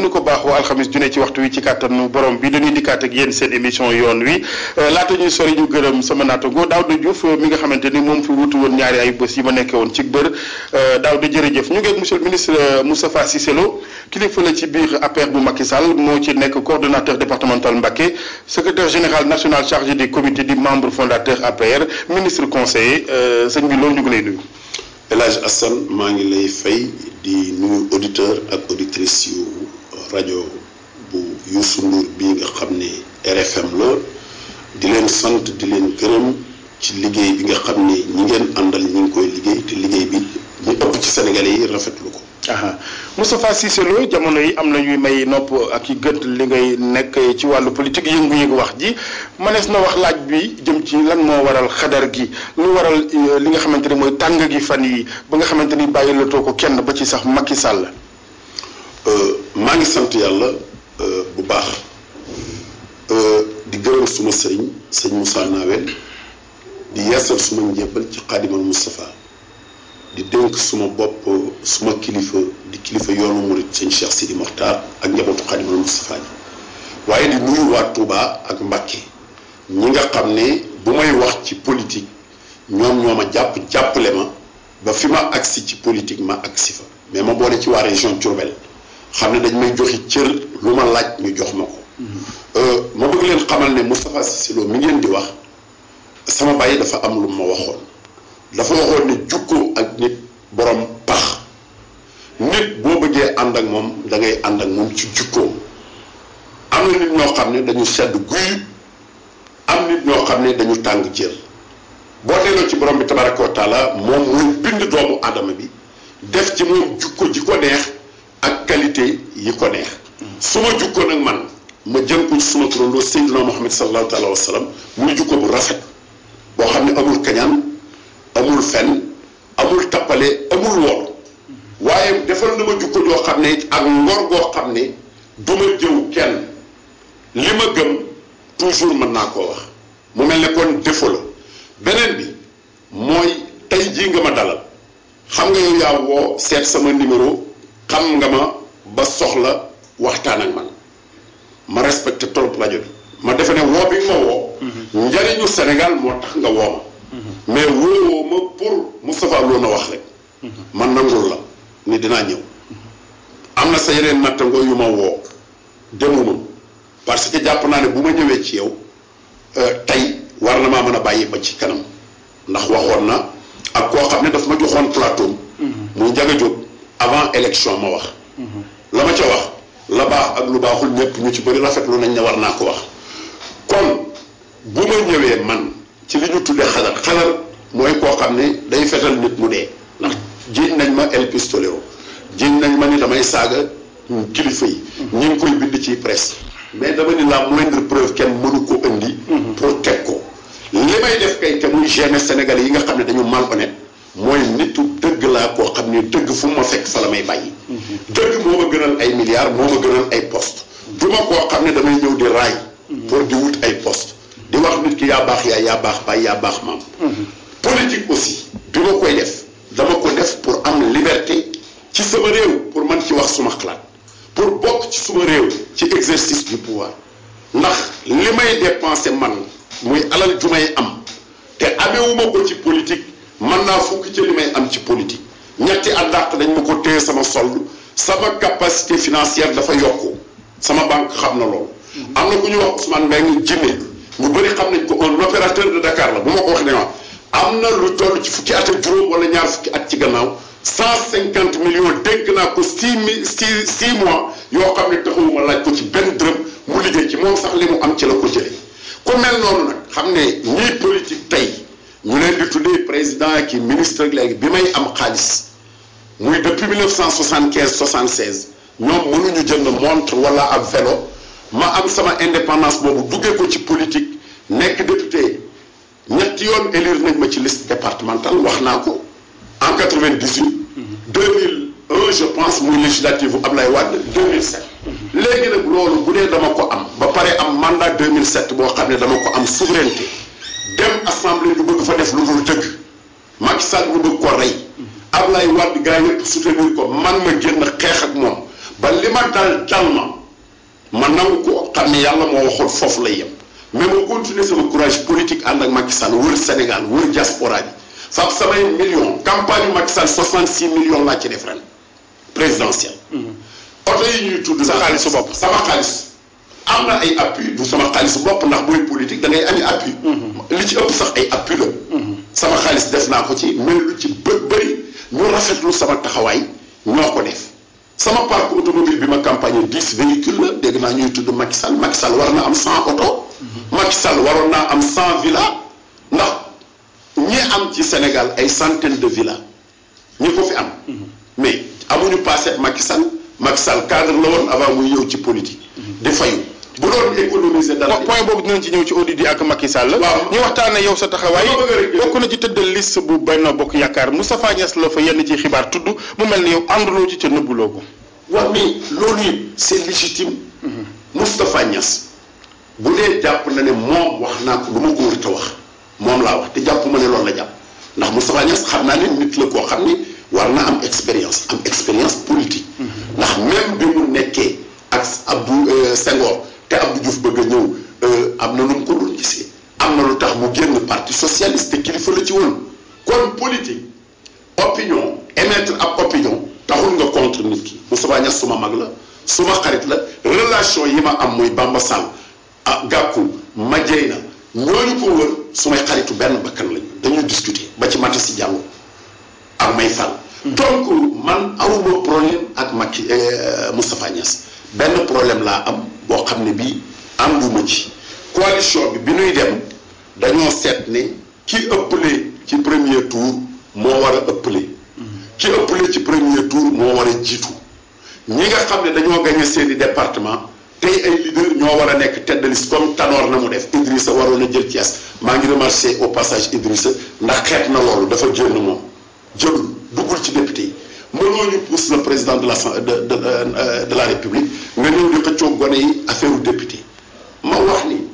nu ko baaxoo alxamis ju ne ci waxtu wi ci kàttanu borom bi dañuy dikkaat ak yéen seen émission yoon wi laata ñuy sori ñu gërëm sama naataango Daouda Diouf mi nga xamante ni moom fi wutu woon ñaari ay bés yi ma nekkee woon ci bër Daouda jërëjëf ñu ngi ak monsieur le ministre Moustapha Cissé Lo kilifa la ci biir APR bu Macky Sall moo ci nekk coordonnateur départemental Mbacké secrétaire général national chargé des comités di membre fondateur APR ministre conseiller sëñ bi loolu ñu ngi lay nuyu. El Hadj Assane maa ngi lay fay di nuyu auditeur ak auditrice yu rajo bu Youssou Ndour bii nga xam ne RFM la di leen sant di leen gërëm ci liggéey bi nga xam ne ñi ngeen àndal ñi ngi koy liggéey te liggéey bi ñu ëpp ci Sénégalais yi rafetlu ko. aha Moustapha Cissé Lo jamono yi am na ñuy may nopp ak i gët li ngay nekk ci wàllu politique yëngu-yëngu wax ji mënees na wax laaj bi jëm ci lan moo waral xadar gi lu waral li nga xamante ni mooy tàng gi fan yi ba nga xamante ni bàyyi la too ko kenn ba ci sax Macky Sall. maa ngi sant yàlla bu baax di gërëm suma sëriñ sëñ Moussa Nawel di yeesal suma njébbal ci xaadimal Moustapha di dénk suma bopp suma kilifa di kilifa yoonu murit sëñ Cheikh Sidi Mokhtar ak njabootu xaadimal Moustapha ji waaye di nuyu waa Touba ak Mbacké ñi nga xam ne bu may wax ci politique ñoom ñoo ma jàpp jàppale ma ba fi ma agsi ci politique ma agsi fa mais ma boole ci waa région Diourbel xam ne dañ may joxi cër lu ma laaj ñu jox ma ko ma bëgg leen xamal ne Moustapha Cissé Lo mi ngeen di wax sama bàyyi dafa am lu ma waxoon dafa waxoon ne jukkoo ak nit borom pax nit boo bëggee ànd ak moom da ngay ànd ak moom ci jukkoom am na nit ñoo xam ne dañu sedd guy am nit ñoo xam ne dañu tàng jër boo delloo ci borom bi tabaraka wa taala moom mooy bind doomu aadama bi def ci moom jukko ji ko neex ak qualité yi ko neex su ma jukkoo nag man ma jël ko ci suma turandoo Seydina Muhammad sallallahu taala wa sallam muy jukko bu rafet boo xam ne amul kañaan amul fen amul tappale amul woon waaye defal na ma jukko joo xam ne ak ngor goo xam ne du ma jëw kenn li ma gëm toujours mën naa koo wax mu mel ne kon défaut la beneen bi mooy tey jii nga ma dalal xam nga yow yaa woo seet sama numéro xam nga ma ba soxla waxtaan ak man ma respecté trop rajo bi ma defe ne woo bi nga ma woo njariñu Sénégal moo tax nga woo ma mais woowoo ma pour Moustapha Lo na wax rek man nangul la ni dinaa ñëw am na sa yeneen nattangoo yu ma woo demuma parce que jàpp naa ne bu ma ñëwee ci yow tey war na maa mën a bàyyi ba ci kanam ndax waxoon na ak koo xam ne daf ma joxoon plateau muy Ndiaga Diop avant élection ma wax la ma ca wax la baax ak lu baaxul ñëpp ñu ci bëri rafetlu nañ ne war naa ko wax kon bu ma ñëwee man ci li ñu tuddee xadar xadar mooy koo xam ne day fetal nit mu dee ndax jiiñ nañ ma el pistolero jiiñ nañ ma ni damay saaga kilifa yi ñu ngi koy bind ci presse mais dama ni la moindre preuve kenn mënu ko indi pour teg ko li may def kay te muy gêner Sénégalais yi nga xam ne dañu malhonnête mooy nitu dëgg laa koo xam ne dëgg fu ma fekk fa la may bàyyi dëgg moo ma gënal ay milliards moo ma gënal ay poste du ma koo xam ne damay ñëw di raay pour di wut ay poste di wax nit ki yaa baax yaay yaa baax baay yaa baax maam politique aussi bi ma koy def dama ko def pour am liberté ci sama réew pour man ci wax suma xalaat pour bokk ci suma réew ci exercice du pouvoir ndax li may dépenser man muy alal ju may am te amewuma ko ci politique man naa fukk ci li may am ci politique ñetti at dàq dañ ma ko téye sama solde sama capacité financière dafa yokku sama banque xam na loolu am na ku ñu wax Ousmane Mbengue jinne ñu bëri xam nañ ko un opérateur de Dakar la bu ma ko wax ne ma am na lu toll ci fukki at ak juróom wala ñaar fukki at ci gannaaw cent cinquante millions dénk naa ko six mille six six mois yoo xam ne taxawuma laaj ko ci benn dërëm mu liggéey ci moom sax li mu am ci la ko jëlee ku mel noonu nag xam ne ñii politique tey ñu leen di tuddee président ki ministre ak léegi bi may am xaalis muy depuis 1975 76 ñoom mënuñu jënd montre wala ab vélo ma am sama indépendance boobu duggee ko ci politique nekk député ñetti yoon élire nañ ma ci liste départementale wax naa ko en 98 2001 je pense muy législative bu Ablaye Wade 2007 léegi nag loolu bu dee dama ko am ba pare am mandat 2007 boo xam ne dama ko am souveraineté dem assemblée ñu bëgg fa def lu dul dëgg Macky Sall ñu bëgg ko rey Ablaye Wade gaa yëpp soutenir ko man ma génn xeex ak moom ba li ma dal dal ma ma nangu ko xam ne yàlla moo waxoon foofu lay yem mais ma continuer sama courage politique ànd ak Macky Sall wër Sénégal wër diaspora bi fab samay millions campagne yu Macky Sall 66 millions laa ci def ren présidentielle. oto yi ñuy tudd. sa xaalisu bopp sama xaalis. am na ay appui du sama xaalis bopp ndax booy politique da ngay ami appui. li ci ëpp sax ay appui la. sama xaalis def naa ko ci mais lu ci bë bëri ñu rafetlu sama taxawaay ñoo ko def. sama parc automobile bi ma campagne dix véhicules la dégg naa ñuy tudd Macky Sall Macky Sall war na am cent oto. Macky Sall waroon naa am cent villa ndax ñi am ci Sénégal ay centaine de villas ñi ko fi am. mais amuñu passé Macky Sall Macky Sall cadre la woon avant muy ñëw ci politique. di fayu bu doon économiser dara. point boobu dinañ ci ñëw ci audit yi ak Macky Sall. waaw ñu waxtaanee yow sa taxawaay. bokk na ci tëddal liste bu Benno Bokk Yaakaar Moustapha Niass la fa yenn ci xibaar tudd mu mel ni yow ànduloo ci ca nëbbuloo ko. waaw mais loolu it c'est légitime. Moustapha Niass bu dee jàpp na ne moom wax naa ko lu ma ko war a wax moom laa wax te jàpp ma ne loolu la jàpp ndax Moustapha Niass xam naa ne nit la koo xam ni war na am expérience am expérience politique. ndax même bi mu nekkee ak Abdou Senghor te Abdou Diouf bëgg a ñëw am na nu mu ko doon gisee am na lu tax mu génn parti socialiste te kilifa la ci woon kon politique opinion émettre ab opinion taxul nga contre nit ki Moustapha Niass suma mag la suma xarit la relation yi ma am muy Bamba Sall ah Gakou Madieyna ñooñu ko wër sumay xaritu benn bakkan lañu dañuy discuter ba ci mata si jàngo ak may fal donc man awuma problème ak Macky Moustapha Niass benn problème laa am boo xam ne bii ànduma ci coalition bi bi nuy dem dañoo seet ne ki ëppale ci premier tour moo war a ëppale ki ëppale ci premier tour moo war a jiitu ñi nga xam ne dañoo gagné seeni département tey ay leader ñoo war a nekk tête de liste comme Tanor na mu def Idrissa waroon a jël Thiès maa ngi remercier au passage Idrissa ndax xeet na loolu dafa génn moom jëlul duggul ci député yi mënoo ñu pousse le président de la de de de la république nga ñëw di xëccoo gone yi affaire député ma wax ni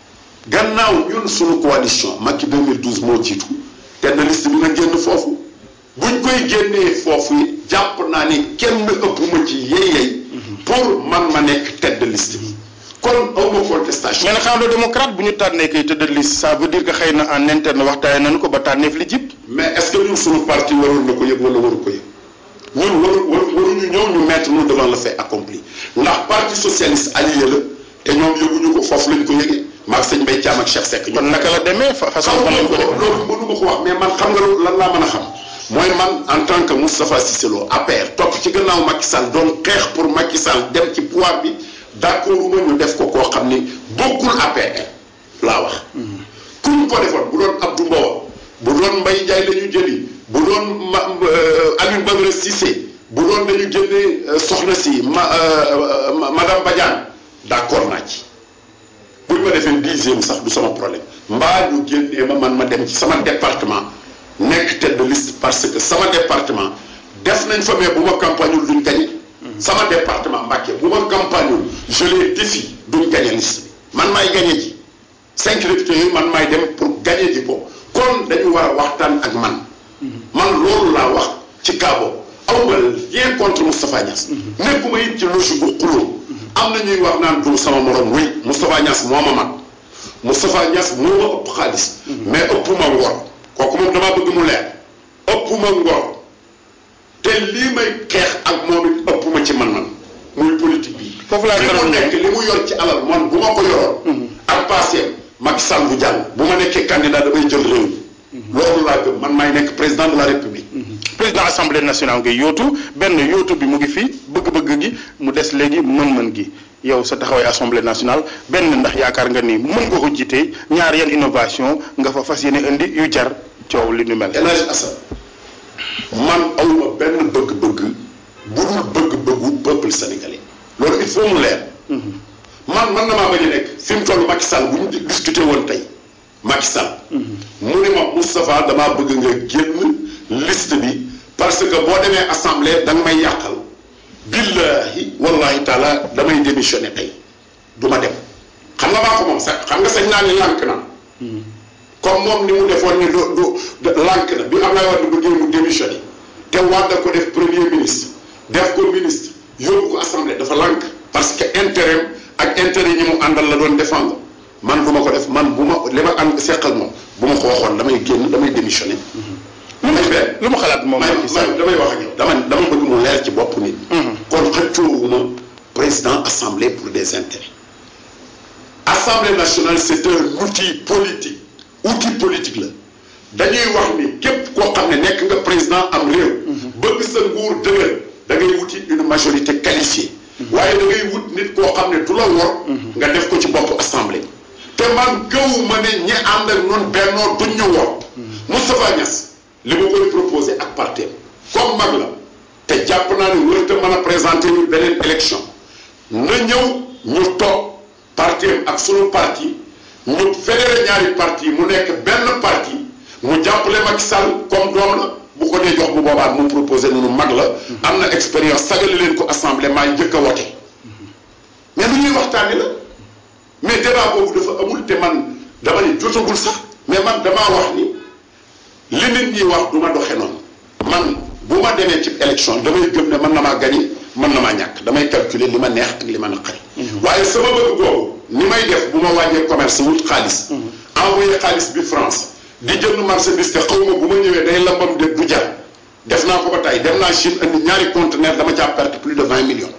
gannaaw ñun suñu coalition Macky 2012 moo jiitu tête de liste bi na génn foofu buñ koy génnee foofu yi jàpp naa ni kenn ëpp ma ci yey-yey pour man ma nekk tête de liste bi kon awma contestation mais nag xam nga démocrate bu ñu tànnee kay tête de liste ça veut dire que xëy na en interne waxtaanee nañu ko ba tànneef li jib mais est-ce que ñun suñu parti waroon na ko yëg wala waru ko yëg ñun waru waruñu ñëw ñu mettre nous devant le fait accompli ndax parti socialiste allié la te ñoom yëguñu ko foofu lañ ko yëgee maag sëñ Mbaye Thiam ak Cheikh Seck kon naka la demee façon xam fan lañ ko nga def loolu mënu ma ko wax mais man xam nga lan laa mën a xam mooy man en tant que Moustapha Cissé Lo APR topp ci gannaaw Macky Sall doon xeex pour Macky Sall dem ci pouvoir bi d'accord ma ñu def ko koo xam ni bokkul APR laa wax kuñ ko defoon bu doon Abdou Mbow bu doon Mbaye Ndiaye la ñu jëli bu doon ma Alioune Badara Cissé bu doon dañu génne soxna si ma madame Badiane d'accord naa ci buñ ma defee dixième sax du sama problème mbaa ñu génnee ma man ma dem ci sama département nekk tête de liste parce que sama département def nañ fa mais bu ma campagneul duñ gañe sama département Mbacké bu ma campagneul je les défie duñ gañe liste bi man maay gañe ji cinq députés yooyu man maay dem pour gañe ji ko kon dañu war a waxtaan ak man man loolu laa wax ci cas boobu awma rien contre Moustapha Niass nekkuma it ci logique bu xuloo am na ñuy wax naan du sama morom oui Moustapha Niass moo ma mag Moustapha Niass moo ma ëpp xaalis mais ëpp ma ngor kooku moom damaa bëgg mu leer ëpp ma ngor te lii may xeex ak moom it ëpp ma ci man-man muy politique bi foofu laa li mu gërëm nekk li mu yor ci alal man bu ma ko yoroon ak passé Macky Sall bu jàll bu ma nekkee candidat damay jël réew mi loolu laa gëm man maay nekk président de la république président assemblée nationale ngay yootu benn yootu bi mu ngi fi bëgg-bëgg gi mu des léegi mën-mën gi yow sa taxawaay assemblée nationale benn ndax yaakaar nga ni mën nga ko jiite ñaar yan innovation nga fa fas yéene indi yu jar coow li nu mel. El Hadj Assane man awma benn bëgg-bëgg bu dul bëgg-bëggu peuple sénégalais loolu il faut mu leer man man na maa bañ a nekk fi mu toll Macky Sall bu ñu discuté woon tey Macky Sall mu ne ma Moustapha damaa bëgg nga génn liste bi parce que boo demee assemblée da nga may yàqal billahi wallahi taala damay démissionné tey du ma dem xam nga maa ko moom sax xam nga sañ naa ni lànk na comme moom ni mu defoon ni du du lànk na bi Abdoulaye Wade bëggee mu démissionné te Wade ko def premier ministre def ko ministre yóbbu ko assemblée dafa lànk parce que intérêt ak intérêt ñi mu àndal la doon défendre man du ma ko def man bu ma li ma ànd seq ak moom bu ma ko waxoon damay génn damay démissionné. lu mu lu mu xalaat moom Macky Sall damay wax ak yow dama dama bëgg mu leer ci bopp nit. kon xëccoowuma président assemblée pour des intérêts. assemblée nationale c'est un outil politique outil politique la dañuy wax ni képp koo xam ne nekk nga président am réew. bëgg sa nguur dëgër da ngay wuti une majorité qualifiée. waaye da ngay wut nit koo xam ne du la wor. nga def ko ci bopp assemblée. te man gëw ma ne ñi ànd ak noonu bennoo duñ ñu wor. Moustapha Niass li ma koy proposé ak parti comme mag la te jàpp naa ne wërta mën a présenter ñu beneen élection na ñëw ñu toog parti ak sunu parti ñu fédéré ñaari parti mu nekk benn parti mu jàppale Macky Sall comme doom la bu ko dee jox bu boobaa mu proposé nunu mag la am na expérience sagale leen ko assemblée maa njëkk a wote mais lu ñuy waxtaane la mais débat boobu dafa amul te man dama ne jotagul sax mais man damaa wax ni li nit ñi wax du ma doxe noonu man bu ma demee ci élection damay gëm ne mën na maa gagné mën na maa ñàkk damay calculer li ma neex ak li ma naqari waaye sama bëgg boobu ni may def bu ma wàññee commerce wut xaalis envoyé xaalis bi France di jënd marchandise te xaw ma bu ma ñëwee day lambam de du jar def naa ko ba tey dem naa Chine andi ñaari conteneur dama caa perte plus de vingt millions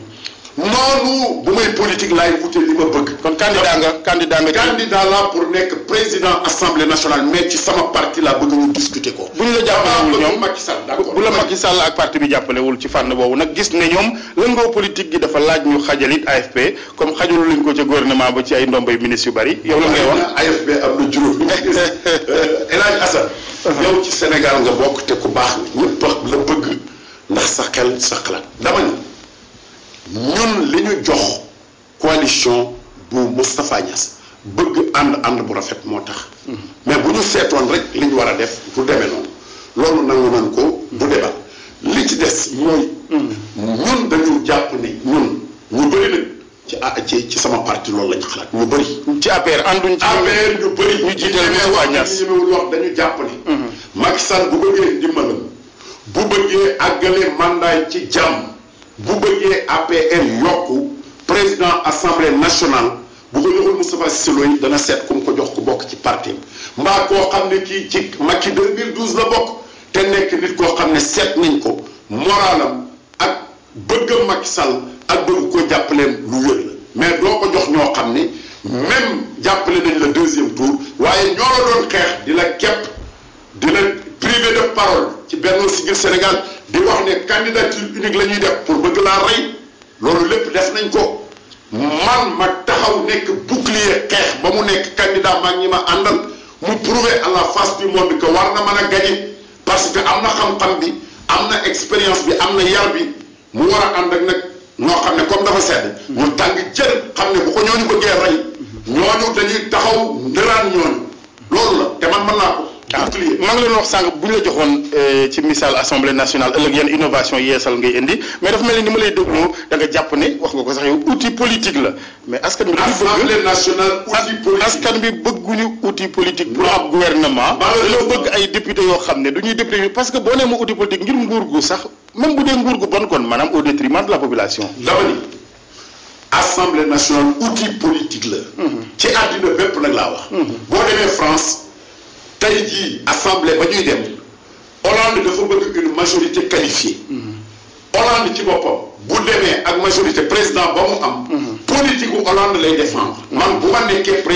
noonu bu may politique laay wute li ma bëgg. kon candidat nga candidat nga. candidat la pour nekk président assemblée nationale mais ci sama parti laa bëgg ñu discuter ko. bu ñu la jàppalewul ñoom Macky Sall d'accord bu la Macky Sall ak parti bi jàppalewul ci fànn boobu nag gis ne ñoom lëngoo politique gi dafa laaj ñu xajalit AFP comme xajalu lañ ko ca gouvernement ba ci ay ndombay ministre yu bari yow la ngay wax. AFP am na juróom El Hadj Assane. yow ci Sénégal nga bokk te ku baax nga ñëpp la bëgg ndax sa xel sa xalaat dama ni ñun li ñu jox coalition bu Moustapha Niass bëgg ànd ànd bu rafet moo tax mais bu ñu seetoon rek li ñu war a def du demee noonu loolu nangu nañ ko du débat li ci des mooy ñun dañu jàpp ni ñun ñu bëri nag ci ah ci ci sama parti loolu lañu xalaat ñu bëri ci APR ànduñ ci. APR ñu bëri ñu jiital Moustapha Niass ñu ñemewul wax dañu jàpp ni Macky Sall bu bëggee ndimbalam bu bëggee àggale mandat ci jàmm bu bëggee APR yokku président assemblée nationale bu ko joxul Moustapha Cissé Lo yi dana seet ku mu ko jox ku bokk ci parti mbaa koo xam ne kii ci Macky 2012 la bokk te nekk nit koo xam ne seet nañ ko moralam ak bëgg Macky Sall ak bëgg ko jàppaleem lu wér la mais doo ko jox ñoo xam ne même jàppale nañ la deuxième tour waaye ñoo la doon xeex di la képp di la privé de parole ci Benno Siggil Sénégal di wax ne candidature unique la ñuy def pour bëgg laa rey loolu lépp def nañ ko man ma taxaw nekk bouclier xeex ba mu nekk candidat maag ñi ma àndal mu prouver à la face du monde que war na mën a gagner parce que am na xam-xam bi am na expérience bi am na yar bi mu war a ànd ak nag ñoo xam ne comme dafa sedd ñu tàng jër xam ne bu ko ñooñu bëggee rey ñooñu dañuy taxaw ndëraan ñooñu loolu la te man mën naa ko bouclier maa ngi leen wax sànq bu ñu la joxoon ci misaal assemblée nationale ëllëg yan innovation yeesal ngay indi mais dafa mel ni ni ma lay dégloo da nga jàpp ne wax nga ko sax yow outil politique la mais askan bi dañu bëgg assemblée nationale outil politique askan bi bëgguñu outil politique pour ab gouvernement dañoo bëgg ay député yoo xam ne du ñuy député parce que boo nee ma outil politique ngir nguur gu sax même bu dee nguur gu bon kon maanaam au détriment de la population dama ni assemblée nationale outil politique la ci àddina bépp nag laa wax boo demee France tey jii assemblée ba ñuy dem Hollande dafa bëgg une majorité qualifiée Hollande ci boppam bu demee ak majorité président ba mu am politique u Hollande lay défendre man bu ma nekkee président